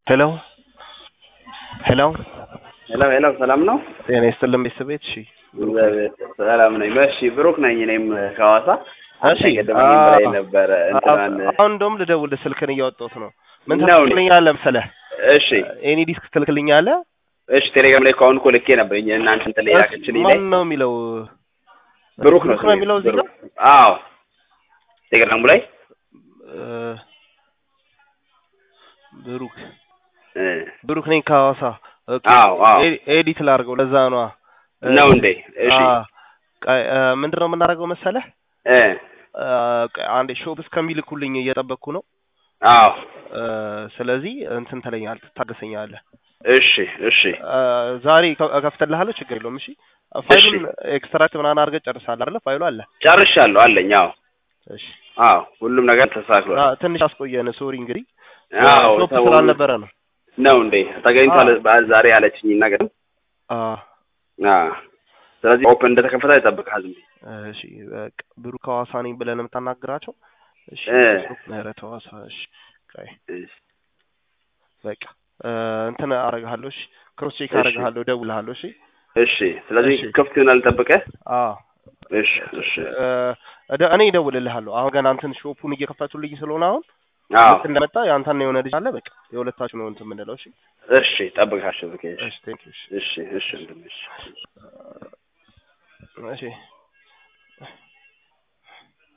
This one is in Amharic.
ሄሎ ሄሎ ሄሎ ሄሎ፣ ሰላም ነው? ጤና ይስጥልን ቤተሰቤት። እሺ እግዚአብሔር ሰላም ነኝ። እሺ ብሩክ ነኝ። እኔም ከሐዋሳ እሺ ገደመኝ በላይ ነበረ እንትናን አሁን እንደውም ልደውልህ ስልክን እያወጣሁት ነው። ምን ነው ትልክልኛለህ መሰለህ? እሺ ኤኒ ዲስክ ትልክልኛለህ? እሺ ቴሌግራም ላይ እኮ አሁን እኮ ልኬ ነበር እናንተ እንትን ላይ ላከችልኝ ላይ ማን ነው የሚለው? ብሩክ ነው ብሩክ ነው የሚለው እዚህ ጋር ብሩክ። አዎ ቴሌግራሙ ላይ እ ብሩክ እ ብሩክ ነኝ ከሐዋሳ። ኦኬ አዎ አዎ ኤ- ኤዲት ላድርገው ለዛ ነዋ። እ፣ ነው እንዴ? እሺ አ፣ ቀ- እ፣ ምንድን ነው የምናደርገው መሰለህ? እ እ፣ ቀ- አንዴ ሾፕ እስከሚልኩልኝ እየጠበቅኩ ነው። አዎ እ፣ ስለዚህ እንትን ትለኛለህ፣ ታገሰኛለህ። እሺ እሺ እ፣ ዛሬ ከ- እከፍትልሃለሁ፣ ችግር የለውም። እሺ ፋይሉን ኤክስትራክት ምናምን አድርገህ ጨርሳለህ አይደለ? ፋይሉ አለ። ጨርሻለሁ አለኝ። አዎ እሺ አዎ ሁሉም ነገር ተስተካክሏል። አ፣ ትንሽ አስቆየን። ሶሪ እንግዲህ አዎ ሾፕ ሰው- ስላልነበረ ነው። ነው እንዴ? ተገኝቷል አዎ። በ- ዛሬ ያለችኝ ነገር አ፣ አዎ ስለዚህ ኦፕን እንደተከፈተ ይጠብቅሃል ዝም ብዬ እሺ በቃ ብሩክ ሐዋሳ ነኝ ብለህ ነው የምታናግራቸው? እሺ እ። ምህረት ሐዋሳ። እሺ ቆይ እሺ በቃ እ፣ እንትን አደርግሃለሁ። እሺ ክሮስ ቼክ እሺ። አደርግሃለሁ፣ እደውልሃለሁ። እሺ እሺ ስለዚህ እሺ። ክፍት ይሆናል ጠብቀህ አዎ እሺ እሺ እ፣ እደ- እኔ እደውልልሃለሁ። አሁን ገና እንትን ሾፑን እየከፈቱልኝ ስለሆነ አሁን አዎ ልክ እንደመጣ የአንተና የሆነ ልጅ አለ። በቃ የሁለታችሁ ነው እንትን የምንለው። እሺ እሺ ጠብቃቸው። እሺ እሺ ቴንክ ዩ። እሺ እሺ ወንድሜ፣ እሺ እሺ